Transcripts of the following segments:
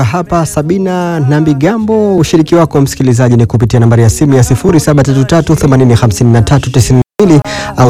hapa Sabina na Mbigambo. Ushiriki wako msikilizaji ni kupitia nambari ya simu ya 0733805392 au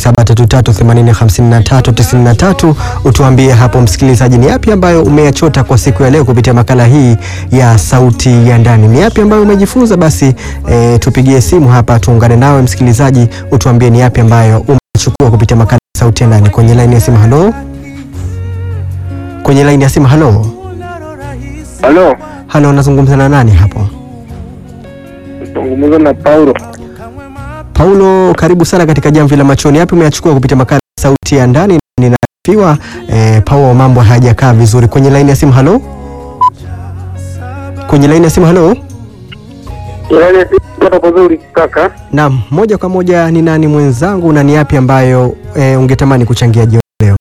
0733805393. Utuambie hapo msikilizaji, ni yapi ambayo umeyachota kwa siku ya leo kupitia makala hii ya Sauti ya Ndani? Ni yapi ambayo umejifunza? Basi e, tupigie simu hapa tuungane nawe msikilizaji, utuambie ni yapi ambayo umechukua kupitia makala ya Sauti ya Ndani. Kwenye laini ya simu, halo, kwenye laini ya simu, halo. Halo, Halo, nazungumza na nani hapo? zungumza na Paulo. Paulo, karibu sana katika Jamvi la Machoni. Yapi umeyachukua kupitia makala ya Sauti ya Ndani? Ninafiwa eh, Paulo, mambo hayajakaa vizuri. Kwenye laini ya simu, halo, kwenye laini ya simu, halo. Yaani sipata vizuri kaka. Naam, moja kwa moja, ni nani mwenzangu na ni yapi ambayo eh, ungetamani kuchangia jioni leo?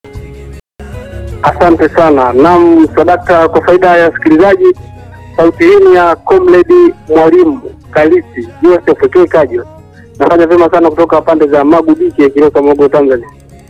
Asante sana. Naam, sadaka kwa faida ya wasikilizaji, sauti hii ni ya Comrade Mwalimu Kalisi Joseph K Kajo. Nafanya vyema sana kutoka pande za Magu Dike Kilosa Mogo Tanzania.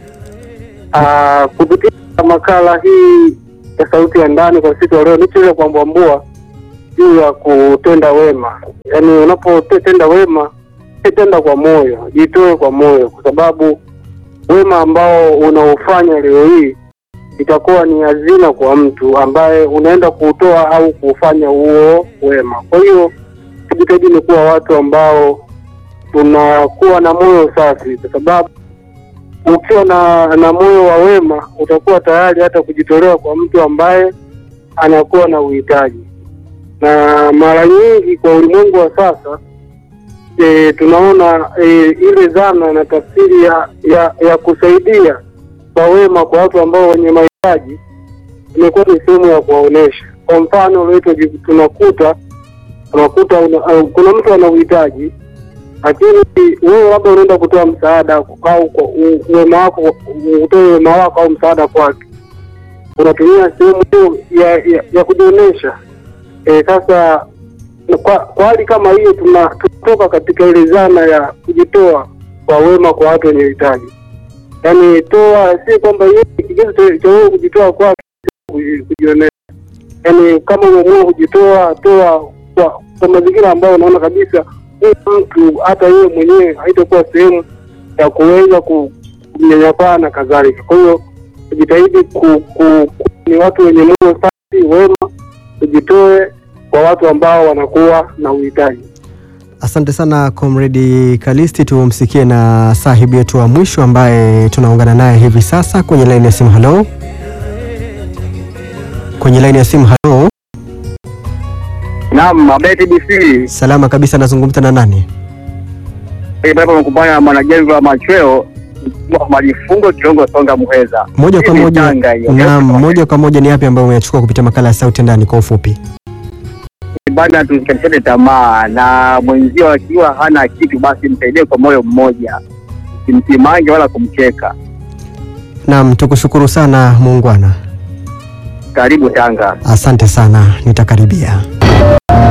Ah, kupitia makala hii ya sauti ya ndani kwa siku ya leo nichoweza kuambua juu ya kutenda wema. Yaani unapotenda wema, tenda kwa moyo, jitoe kwa moyo kwa sababu wema ambao unaofanya leo hii itakuwa ni hazina kwa mtu ambaye unaenda kuutoa au kuufanya huo wema. Kwa hiyo tujitahidi ni kuwa watu ambao tunakuwa na moyo safi, kwa sababu ukiwa na na moyo wa wema utakuwa tayari hata kujitolea kwa mtu ambaye anakuwa na uhitaji. Na mara nyingi kwa ulimwengu wa sasa e, tunaona e, ile dhana na tafsiri ya, ya, ya kusaidia kwa wema kwa watu ambao wenye mahitaji imekuwa ni sehemu ya kuwaonesha. Kwa mfano leo tunakuta tunakuta una, uh, kuna mtu ana uhitaji, lakini wewe labda unaenda kutoa msaada au kwa u- wema wako utoe wema wako au msaada kwake, unatumia sehemu hiyo ya, ya, ya kujionyesha. E, sasa kwa, kwa hali kama hiyo tuna- tunatoka katika ile dhana ya kujitoa kwa wema kwa watu wenye uhitaji yaani toa, si kwamba yeye kigezo cha- cha wewe kujitoa kwake kuji- kujionea. Yaani kama umeamua kujitoa, toa kwa, kwa mazingira ambayo unaona kabisa huyu mtu hata yeye mwenyewe haitakuwa sehemu ya kuweza ku- kumnyanyapaa na kadhalika. Kwa hiyo tujitahidi ku, ku, ku, ni watu wenye moyo safi, wema, tujitoe kwa watu ambao wanakuwa na uhitaji. Asante sana Comrade Kalisti, tumsikie na sahibi yetu wa mwisho ambaye tunaungana naye hivi sasa kwenye laini ya simu. Halo, kwenye laini ya simu. Halo, Naam, Mabeti BC salama kabisa, nazungumza na nani? Baba mkubana mwanajeshi wa machweo majifungo kiongo songa muheza Moja kwa Hii ni moja, Tanga hiyo. naam, moja kwa moja, ni yapi ambayo umeyachukua kupitia makala ya Sauti ya Ndani kwa ufupi? bana, tusikatishane tamaa na mwenzio akiwa hana kitu, basi msaidie kwa moyo mmoja, simsimange wala kumcheka. Naam, tukushukuru sana muungwana, Karibu Tanga. asante sana, nitakaribia.